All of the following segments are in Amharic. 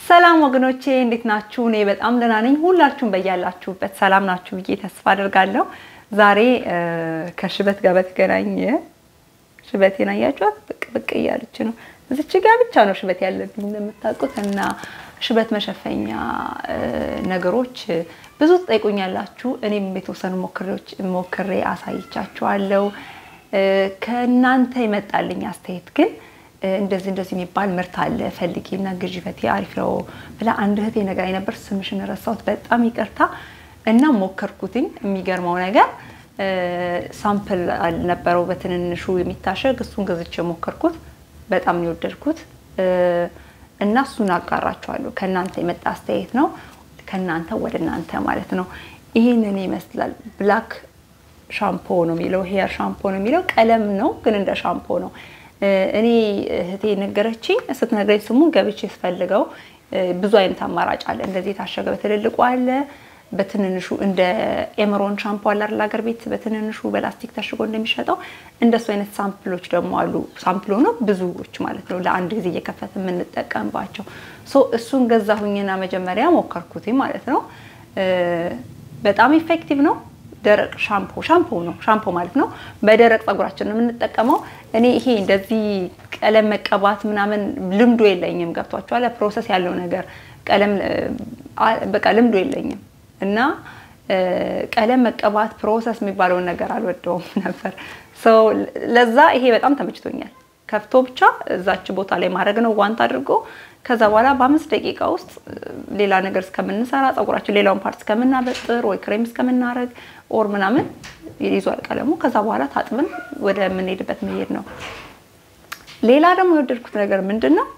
ሰላም ወገኖቼ እንዴት ናችሁ? እኔ በጣም ደህና ነኝ። ሁላችሁም በያላችሁበት ሰላም ናችሁ ብዬ ተስፋ አደርጋለሁ። ዛሬ ከሽበት ጋር በተገናኘ ሽበቴን አያችኋት? ብቅ ብቅ እያለች ነው። እዚች ጋር ብቻ ነው ሽበት ያለብኝ እንደምታውቁት እና ሽበት መሸፈኛ ነገሮች ብዙ ትጠይቁኛላችሁ። እኔም የተወሰኑ ሞክሬ አሳይቻችኋለሁ። ከእናንተ ይመጣልኝ አስተያየት ግን እንደዚህ እንደዚህ የሚባል ምርት አለ ፈልጊና ግዢ ፈቴ አሪፍ ነው ብላ አንድ እህቴ ነግራኝ ነበር። ስምሽን ረሳሁት፣ በጣም ይቅርታ እና ሞከርኩትኝ። የሚገርመው ነገር ሳምፕል አልነበረው በትንንሹ የሚታሸግ እሱን ገዝቼ ሞከርኩት። በጣም ነው የወደድኩት እና እሱን አጋራችኋለሁ። ከእናንተ የመጣ አስተያየት ነው፣ ከእናንተ ወደ እናንተ ማለት ነው። ይህንን ይመስላል። ብላክ ሻምፖ ነው የሚለው፣ ሄር ሻምፖ ነው የሚለው። ቀለም ነው ግን እንደ ሻምፖ ነው። እኔ እህቴ ነገረችኝ። ስትነግረኝ ስሙን ገብቼ ስፈልገው ብዙ አይነት አማራጭ አለ። እንደዚህ የታሸገ በትልልቁ አለ፣ በትንንሹ እንደ ኤምሮን ሻምፖ አለ አይደል ሀገር ቤት በትንንሹ በላስቲክ ታሽጎ እንደሚሸጠው እንደሱ አይነት ሳምፕሎች ደግሞ አሉ። ሳምፕል ሆኖ ብዙዎች ማለት ነው ለአንድ ጊዜ እየከፈት የምንጠቀምባቸው። እሱን ገዛሁኝና መጀመሪያ ሞከርኩት ማለት ነው። በጣም ኢፌክቲቭ ነው። ደረቅ ሻምፖ ሻምፖ ነው ሻምፖ ማለት ነው። በደረቅ ፀጉራችን ነው የምንጠቀመው። እኔ ይሄ እንደዚህ ቀለም መቀባት ምናምን ልምዱ የለኝም። ገብቷችኋል? ፕሮሰስ ያለው ነገር ቀለም በቃ ልምዱ የለኝም እና ቀለም መቀባት ፕሮሰስ የሚባለውን ነገር አልወደውም ነበር። ለዛ ይሄ በጣም ተመችቶኛል። ከፍቶ ብቻ እዛች ቦታ ላይ ማድረግ ነው ዋንት አድርጎ ከዛ በኋላ በአምስት ደቂቃ ውስጥ ሌላ ነገር እስከምንሰራ ፀጉራችን ሌላውን ፓርት እስከምናበጥር ወይ ክሬም እስከምናደርግ ኦር ምናምን ይዟል ቀለሙ። ከዛ በኋላ ታጥብን ወደ የምንሄድበት መሄድ ነው። ሌላ ደግሞ የወደድኩት ነገር ምንድን ነው?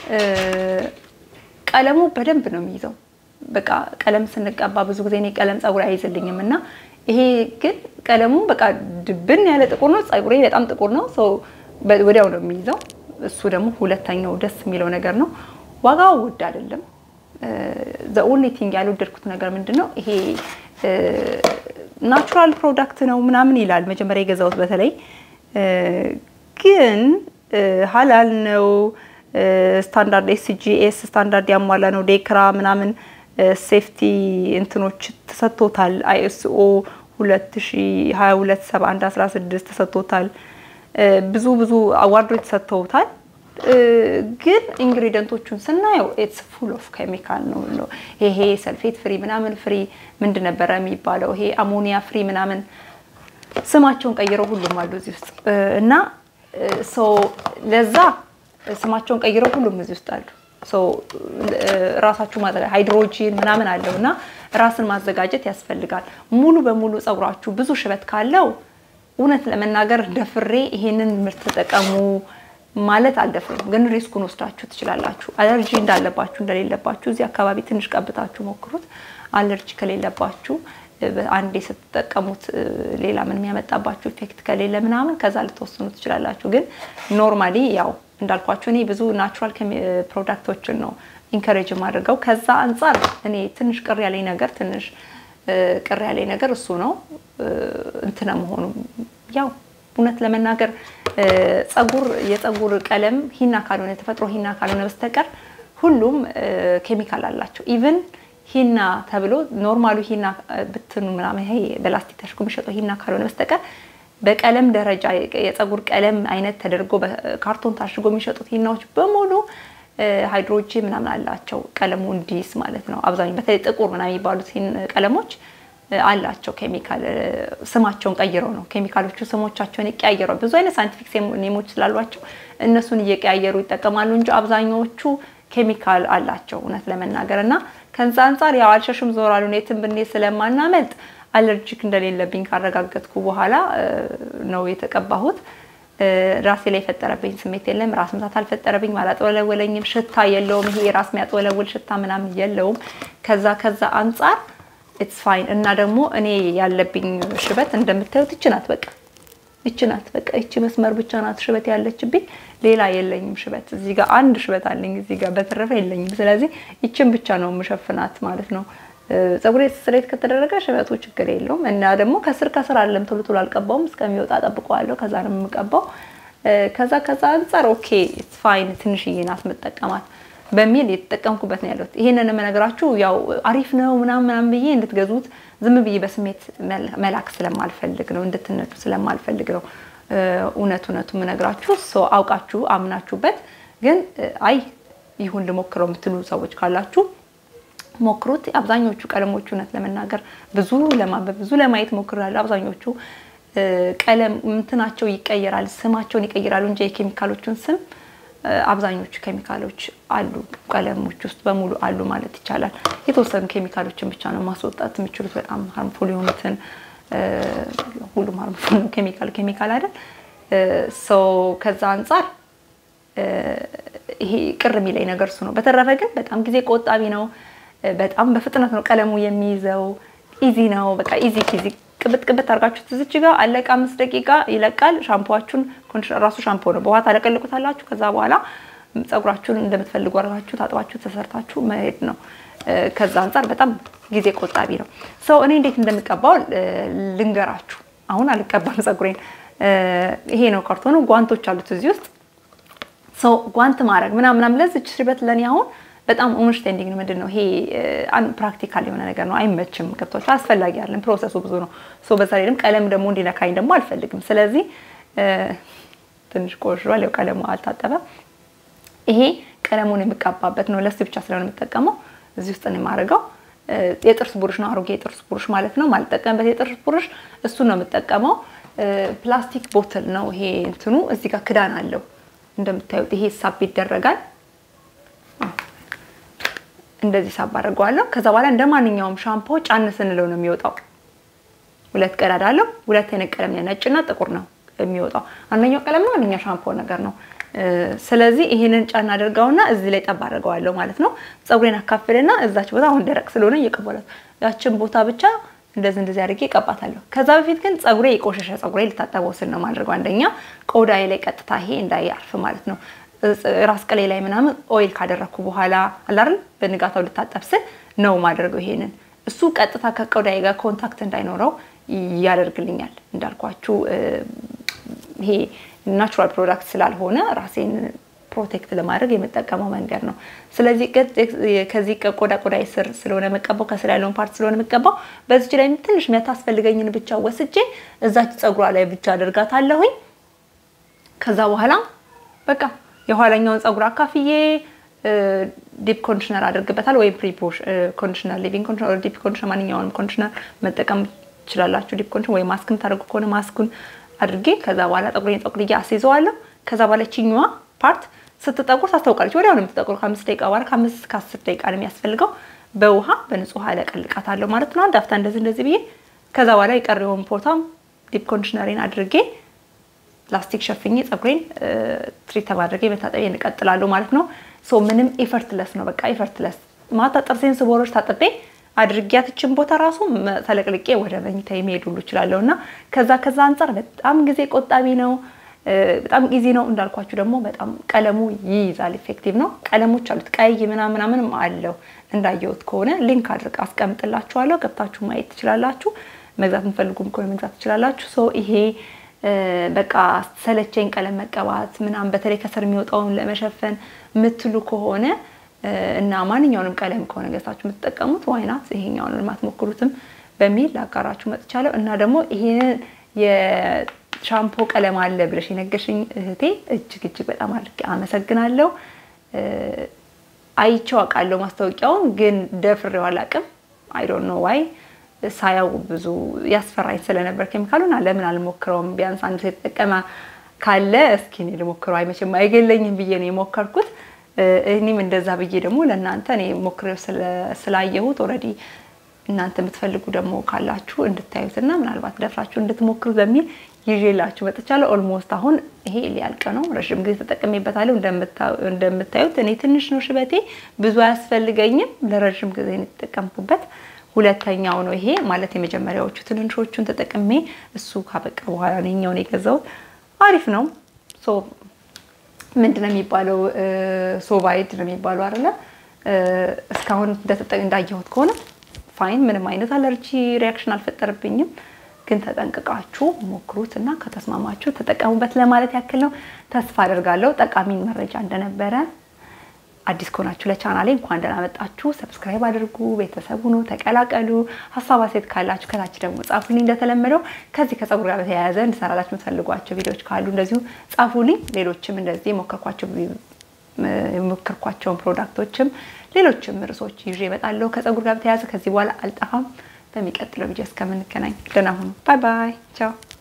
ቀለሙ በደንብ ነው የሚይዘው። በቃ ቀለም ስንቀባ ብዙ ጊዜ እኔ ቀለም ፀጉር አይይዝልኝም እና ይሄ ግን ቀለሙ በቃ ድብን ያለ ጥቁር ነው። ፀጉሬ በጣም ጥቁር ነው። ወዲያው ነው የሚይዘው። እሱ ደግሞ ሁለተኛው ደስ የሚለው ነገር ነው። ዋጋው ውድ አይደለም። ዘ ኦንሊ ቲንግ ያልወደድኩት ነገር ምንድን ነው ይሄ ናቹራል ፕሮዳክት ነው ምናምን ይላል መጀመሪያ የገዛሁት በተለይ ግን ሀላል ነው ስታንዳርድ ኤስጂኤስ ስታንዳርድ ያሟላ ነው ዴክራ ምናምን ሴፍቲ እንትኖች ተሰጥቶታል አይኤስኦ 2022 71 16 ተሰጥቶታል ብዙ ብዙ አዋርዶች ተሰጥተውታል ግን ኢንግሪዲየንቶቹን ስናየው ኢትስ ፉል ኦፍ ኬሚካል ነው። ይሄ ሰልፌት ፍሪ ምናምን ፍሪ ምንድን ነበረ የሚባለው ይሄ አሞኒያ ፍሪ ምናምን ስማቸውን ቀይረው ሁሉም አሉ እዚህ ውስጥ እና ለዛ ስማቸውን ቀይረው ሁሉም እዚህ ውስጥ አሉ። ራሳችሁ ማዘጋጀት ሃይድሮጂን ምናምን አለው እና ራስን ማዘጋጀት ያስፈልጋል። ሙሉ በሙሉ ፀጉራችሁ ብዙ ሽበት ካለው እውነት ለመናገር ደፍሬ ይሄንን ምርት ተጠቀሙ ማለት አልደፍርም፣ ግን ሪስኩን ወስዳችሁ ትችላላችሁ። አለርጂ እንዳለባችሁ እንደሌለባችሁ እዚህ አካባቢ ትንሽ ቀብታችሁ ሞክሩት። አለርጂ ከሌለባችሁ አንዴ ስትጠቀሙት ሌላ ምን የሚያመጣባችሁ ኢፌክት ከሌለ ምናምን ከዛ ልትወስኑ ትችላላችሁ። ግን ኖርማሊ ያው እንዳልኳችሁ እኔ ብዙ ናቹራል ፕሮዳክቶችን ነው ኢንከሬጅ የማደርገው። ከዛ አንጻር እኔ ትንሽ ቅር ያለኝ ነገር ትንሽ ቅር ያለኝ ነገር እሱ ነው እንትነ መሆኑ ያው እውነት ለመናገር ፀጉር የፀጉር ቀለም ሂና ካልሆነ የተፈጥሮ ሂና ካልሆነ በስተቀር ሁሉም ኬሚካል አላቸው። ኢቭን ሂና ተብሎ ኖርማሉ ሂና ብትኑ ምናምን ይሄ በላስቲክ ተሽጎ የሚሸጠው ሂና ካልሆነ በስተቀር በቀለም ደረጃ የፀጉር ቀለም አይነት ተደርጎ በካርቶን ታሽጎ የሚሸጡት ሂናዎች በሙሉ ሃይድሮጂን ምናምን አላቸው ቀለሙ እንዲስ ማለት ነው። አብዛኛው በተለይ ጥቁር ምናምን የሚባሉት ቀለሞች አላቸው ኬሚካል ስማቸውን ቀይረው ነው ኬሚካሎቹ ስሞቻቸውን ይቀያየረው ብዙ አይነት ሳይንቲፊክ ኔሞች ስላሏቸው እነሱን እየቀያየሩ ይጠቀማሉ እንጂ አብዛኛዎቹ ኬሚካል አላቸው እውነት ለመናገር እና ከዛ አንጻር ያው አልሸሽም ዞር አሉ የትም ብንሄድ ስለማናመልጥ አለርጂክ እንደሌለብኝ ካረጋገጥኩ በኋላ ነው የተቀባሁት። ራሴ ላይ የፈጠረብኝ ስሜት የለም። ራስ ምታት አልፈጠረብኝ፣ አላጥወለወለኝም። ሽታ የለውም። ይሄ ራስ የሚያጥወለውል ሽታ ምናምን የለውም። ከዛ ከዛ አንጻር ኢትስ ፋይን እና ደግሞ እኔ ያለብኝ ሽበት እንደምታዩት ይች ናት። በቃ ይች ናት። በቃ ይች መስመር ብቻ ናት ሽበት ያለችብኝ። ሌላ የለኝም ሽበት። እዚህ ጋር አንድ ሽበት አለኝ፣ እዚህ ጋር በተረፈ የለኝም። ስለዚህ ይችን ብቻ ነው የምሸፍናት ማለት ነው። ፀጉሬ ስትሬት ከተደረገ ሽበቱ ችግር የለውም እና ደግሞ ከስር ከስር አለም ቶሎ ቶሎ አልቀባውም። እስከሚወጣ ጠብቀዋለሁ። ከዛ ነው የምቀባው። ከዛ ከዛ አንጻር ኦኬ ኢትስ ፋይን። ትንሽዬ ናት የምጠቀማት በሚል የተጠቀምኩበት ነው ያለሁት። ይሄንን የምነግራችሁ ያው አሪፍ ነው ምናምን ምናምን ብዬ እንድትገዙት ዝም ብዬ በስሜት መላክ ስለማልፈልግ ነው፣ እንድትነዱ ስለማልፈልግ ነው። እውነት እውነቱ የምነግራችሁ ሰው አውቃችሁ አምናችሁበት ግን አይ ይሁን ልሞክረው የምትሉ ሰዎች ካላችሁ ሞክሩት። አብዛኞቹ ቀለሞቹ እውነት ለመናገር ብዙ ለማንበብ ብዙ ለማየት ሞክራለሁ። አብዛኞቹ ቀለም እንትናቸው ይቀየራል፣ ስማቸውን ይቀይራሉ እንጂ የኬሚካሎቹን ስም አብዛኞቹ ኬሚካሎች አሉ ቀለሞች ውስጥ በሙሉ አሉ ማለት ይቻላል። የተወሰኑ ኬሚካሎችን ብቻ ነው ማስወጣት የሚችሉት በጣም ሃርምፉል የሆኑትን። ሁሉም ሃርምፉል ነው ኬሚካል ኬሚካል አይደል? ሰው ከዛ አንጻር ይሄ ቅር የሚለኝ ነገር እሱ ነው። በተረፈ ግን በጣም ጊዜ ቆጣቢ ነው። በጣም በፍጥነት ነው ቀለሙ የሚይዘው። ኢዚ ነው በቃ ኢዚ ኪዚ ቅብጥ ቅብጥ አድርጋችሁ ትዝች ጋር አለቀ። አምስት ደቂቃ ይለቃል። ሻምፖዋችሁን ራሱ ሻምፖ ነው በውሃ ታለቀልቁታላችሁ። ከዛ በኋላ ፀጉራችሁን እንደምትፈልጉ አድርጋችሁ ታጥባችሁ ተሰርታችሁ መሄድ ነው። ከዛ አንጻር በጣም ጊዜ ቆጣቢ ነው። ሰው እኔ እንዴት እንደምቀባው ልንገራችሁ። አሁን አልቀባም ፀጉሬን። ይሄ ነው ካርቶኑ። ጓንቶች አሉት እዚህ ውስጥ ሰው ጓንት ማድረግ ምናምን ምናምን ለዚች ሽበት ለእኔ አሁን በጣም ኦንስቴንዲንግ ነው። ምንድን ነው ይሄ ፕራክቲካል የሆነ ነገር ነው። አይመችም። ገብቶች አስፈላጊ ያለን ፕሮሰሱ ብዙ ነው። ሶ በዛ ላይ ደግሞ ቀለም ደግሞ እንዲነካኝ ደግሞ አልፈልግም። ስለዚህ ትንሽ ቆሽሯል። ያው ቀለሙ አልታጠበም። ይሄ ቀለሙን የምቀባበት ነው። ለስ ብቻ ስለሆነ የምጠቀመው እዚህ ውስጥ ነው የማደርገው። የጥርስ ብሩሽ ነው፣ አሮጌ የጥርስ ብሩሽ ማለት ነው። ማልጠቀምበት የጥርስ ብሩሽ እሱን ነው የምጠቀመው። ፕላስቲክ ቦትል ነው ይሄ እንትኑ። እዚህ ጋር ክዳን አለው እንደምታዩት። ይሄ ሳብ ይደረጋል እንደዚህ ሳብ አድርገዋለሁ። ከዛ በኋላ እንደ ማንኛውም ሻምፖ ጫን ስንለው ነው የሚወጣው። ሁለት ቀዳዳ አለው። ሁለት አይነት ቀለም ነጭና ጥቁር ነው የሚወጣው። አንደኛው ቀለም ነው፣ አንደኛው ሻምፖ ነገር ነው። ስለዚህ ይሄንን ጫን አድርገውና እዚህ ላይ ጠብ አድርገዋለሁ ማለት ነው። ፀጉሬን አካፍልና እዛች ቦታ አሁን ደረቅ ስለሆነ እየቀባላት ያችን ቦታ ብቻ እንደዚህ እንደዚህ አድርጌ እቀባታለሁ። ከዛ በፊት ግን ፀጉሬ የቆሸሸ ፀጉሬ ልታጠበው ስል ነው ማድረገው። አንደኛ ቆዳዬ ላይ ቀጥታ ይሄ እንዳያርፍ ማለት ነው። ራስ ቅሌ ላይ ምናምን ኦይል ካደረግኩ በኋላ አላርን በንጋታው ልታጠብ ስል ነው ማድረገው። ይሄንን እሱ ቀጥታ ከቆዳዬ ጋር ኮንታክት እንዳይኖረው ያደርግልኛል። እንዳልኳችሁ ይሄ ናቹራል ፕሮዳክት ስላልሆነ ራሴን ፕሮቴክት ለማድረግ የምጠቀመው መንገድ ነው። ስለዚህ ከዚህ ቆዳ ቆዳ ስር ስለሆነ የምቀባው ከስር ያለውን ፓርት ስለሆነ የምቀባው በዚች ላይ ትንሽ የሚያታስፈልገኝን ብቻ ወስጄ እዛች ፀጉሯ ላይ ብቻ አደርጋታለሁኝ። ከዛ በኋላ በቃ የኋለኛውን ፀጉር አካፍዬ ዲፕ ኮንዲሽነር አድርግበታል ወይም ፕሪ ኮንዲሽነር፣ ሊቪንግ ኮንዲሽነር፣ ዲፕ ኮንዲሽነር ማንኛውንም ኮንዲሽነር መጠቀም ትችላላችሁ። ዲፕ ኮንዲሽነር ወይም ማስክም ታደርጉ ከሆነ ማስኩን አድርጌ ከዛ በኋላ ፀጉሬን ጠቁልዬ አስይዘዋለሁ። ከዛ በኋላ ችኛዋ ፓርት ስትጠቁር ታስታውቃለች። ወዲያው ነው የምትጠቁር። ከአምስት ደቂቃ በኋላ ከአምስት እስከ አስር ደቂቃ ነው የሚያስፈልገው። በውሃ በንጹህ ውሃ እለቀልቃታለሁ ማለት ነው። አንድ አፍታ እንደዚህ እንደዚህ ብዬ ከዛ በኋላ የቀረውን ቦታም ዲፕ ኮንዲሽነሬን አድርጌ ላስቲክ ሸፍኜ ፀጉሬን ትሪት ማድረጌ መታጠቤ እንቀጥላለሁ ማለት ነው። ሶ ምንም ኤፈርትለስ ነው በቃ ኤፈርትለስ። ማታ ጥርሴን ስቦሮች ታጥቤ አድርጊያትችን ቦታ ራሱ ተለቅልቄ ወደ መኝታ የሚሄድ ሁሉ እችላለሁ እና ከዛ ከዛ አንጻር በጣም ጊዜ ቆጣቢ ነው። በጣም ኢዚ ነው እንዳልኳችሁ ደግሞ በጣም ቀለሙ ይይዛል። ኢፌክቲቭ ነው። ቀለሞች አሉት ቀይ ምናምን ምናምንም አለው እንዳየሁት ከሆነ ሊንክ አድርግ አስቀምጥላችኋለሁ። ገብታችሁ ማየት ትችላላችሁ። መግዛት የምፈልጉም ከሆነ መግዛት ትችላላችሁ። ሶ ይሄ በቃ ሰለቸኝ ቀለም መቀባት ምናምን በተለይ ከስር የሚወጣውን ለመሸፈን የምትሉ ከሆነ እና ማንኛውንም ቀለም ከሆነ ገዝታችሁ የምትጠቀሙት ዋይናት ይሄኛውን የማትሞክሩትም በሚል ላጋራችሁ መጥቻለሁ እና ደግሞ ይሄንን ሻምፖ ቀለም አለ ብለሽ የነገርሽኝ እህቴ እጅግ እጅግ በጣም አድርጌ አመሰግናለሁ። አይቼው አውቃለሁ ማስታወቂያውን፣ ግን ደፍሬው አላውቅም። አይ ዶንት ኖ ዋይ ሳያው ብዙ ያስፈራኝ ስለነበር ኬሚካሉን ለምን አልሞክረውም? ቢያንስ አንድ ሰው የተጠቀመ ካለ እስኪ እኔ ልሞክረው፣ አይመችም አይገለኝም ብዬ ነው የሞከርኩት። እኔም እንደዛ ብዬ ደግሞ ለእናንተ እኔ ሞክሬው ስላየሁት ኦልሬዲ እናንተ የምትፈልጉ ደግሞ ካላችሁ እንድታዩትና ምናልባት ደፍራችሁ እንድትሞክሩት በሚል ይዤላችሁ መጥቻለሁ። ኦልሞስት አሁን ይሄ ሊያልቅ ነው። ረዥም ጊዜ ተጠቅሜበታለሁ። እንደምታዩት እኔ ትንሽ ነው ሽበቴ፣ ብዙ አያስፈልገኝም። ለረዥም ጊዜ ነው የተጠቀምኩበት። ሁለተኛው ነው ይሄ ማለት የመጀመሪያዎቹ ትንንሾቹን ተጠቅሜ እሱ ካበቃ በኋላ ነኛውን የገዛሁት አሪፍ ነው። ምንድን ነው የሚባለው? ሶባይድ ነው የሚባለው አይደለ? እስካሁን እንዳየሁት ከሆነ ፋይን፣ ምንም አይነት አለርጂ ሪያክሽን አልፈጠረብኝም። ግን ተጠንቅቃችሁ ሞክሩት እና ከተስማማችሁ ተጠቀሙበት ለማለት ያክል ነው። ተስፋ አደርጋለሁ ጠቃሚ መረጃ እንደነበረ አዲስ ከሆናችሁ ለቻናሌ እንኳን ደህና መጣችሁ። ሰብስክራይብ አድርጉ፣ ቤተሰብ ሁኑ፣ ተቀላቀሉ። ሀሳብ አስተያየት ካላችሁ ከታች ደግሞ ጻፉልኝ። እንደተለመደው ከዚህ ከፀጉር ጋር በተያያዘ እንድሰራላችሁ የምትፈልጓቸው ቪዲዮዎች ካሉ እንደዚሁ ጻፉልኝ። ሌሎችም እንደዚህ የሞከርኳቸው የሞከርኳቸውን ፕሮዳክቶችም ሌሎችም ርዕሶች ይዤ እመጣለሁ ከፀጉር ጋር በተያያዘ። ከዚህ በኋላ አልጠፋም። በሚቀጥለው ቪዲዮ እስከምንገናኝ ደህና ሁኑ። ባይ ባይ፣ ቻው